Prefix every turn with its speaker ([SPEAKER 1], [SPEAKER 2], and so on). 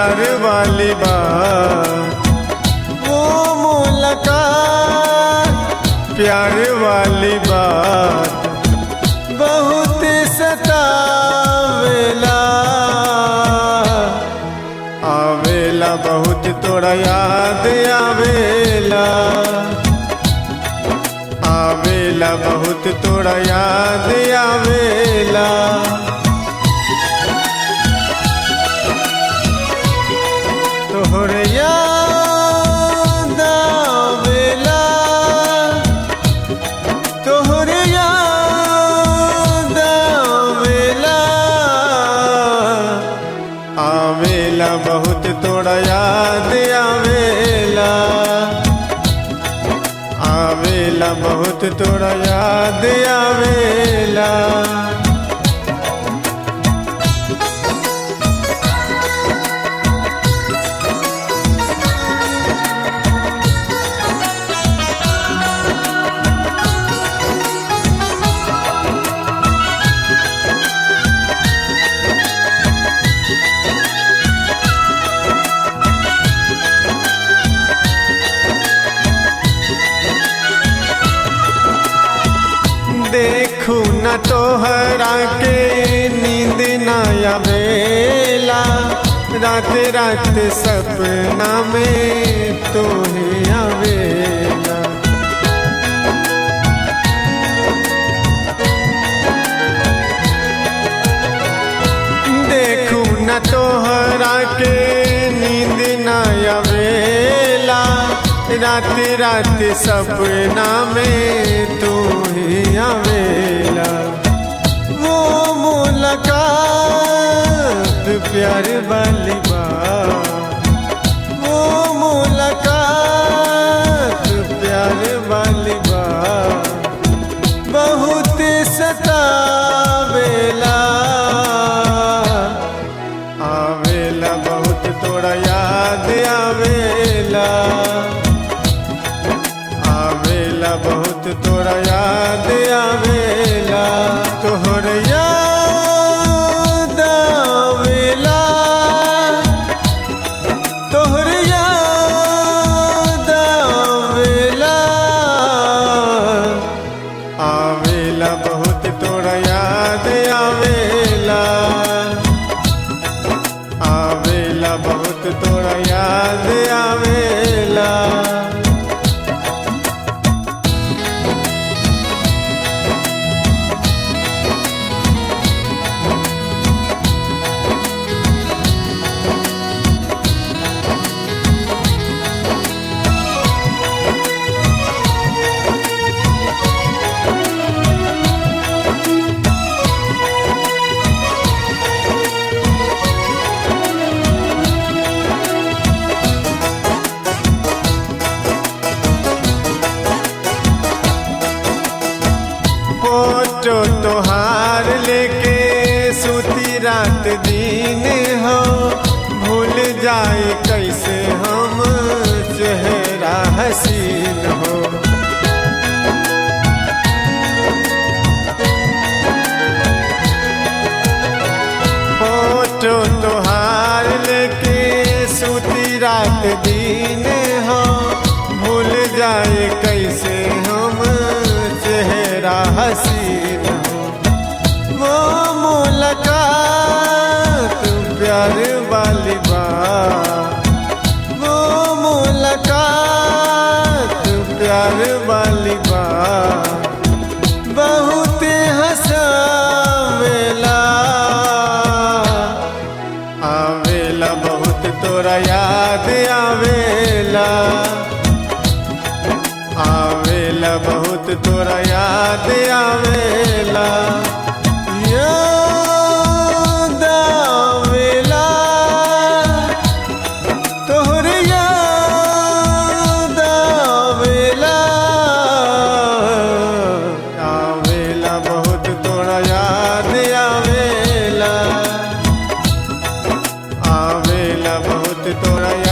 [SPEAKER 1] प्यार वाली बात वो मुलाकात प्यार वाली बात बहुत सतावेला आवेला बहुत तोरा याद आवेला आवेला बहुत तोरा याद आवेला तोहर याद आवेला तोहर याद आवेला आवेला बहुत तोरा याद आवेला आवेला बहुत तोरा याद आवेला देखू न तोहरा के नींद न आवेला रात रात सपना में तोहे आवेला देखू न तोहरा के नींद न आवेला रात रात सपना में तू ही आवेला वो मुलाकात प्यार वाली बात वो मुलाकात प्यार वाली बात बहुत सतावेला आवेला बहुत तोरा याद आवेला आवेला बहुत तोरा याद आवेला तोहर याद आवेला तोहर याद आवेला आवेला बहुत तोरा याद आवेला आवेला बहुत तोरा याद आवेला फोटो तोहार लेके सुती रात दिन हो भूल जाए कैसे हम चेहरा हसीन हो फोटो तोहार लेके सुती रात दिन हो भूल जाए कैसे हम चेहरा हसीन हो वो मुलाकात प्यार वाली बात वो मुलाकात प्यार वाली बात बहुत हंसावेला आवेला बहुत तोरा याद आवेला आवेला बहुत तोरा याद आवेला याद आवेला तोहर याद आवेला आवेला बहुत तोरा याद आवेला आवेला बहुत तोरा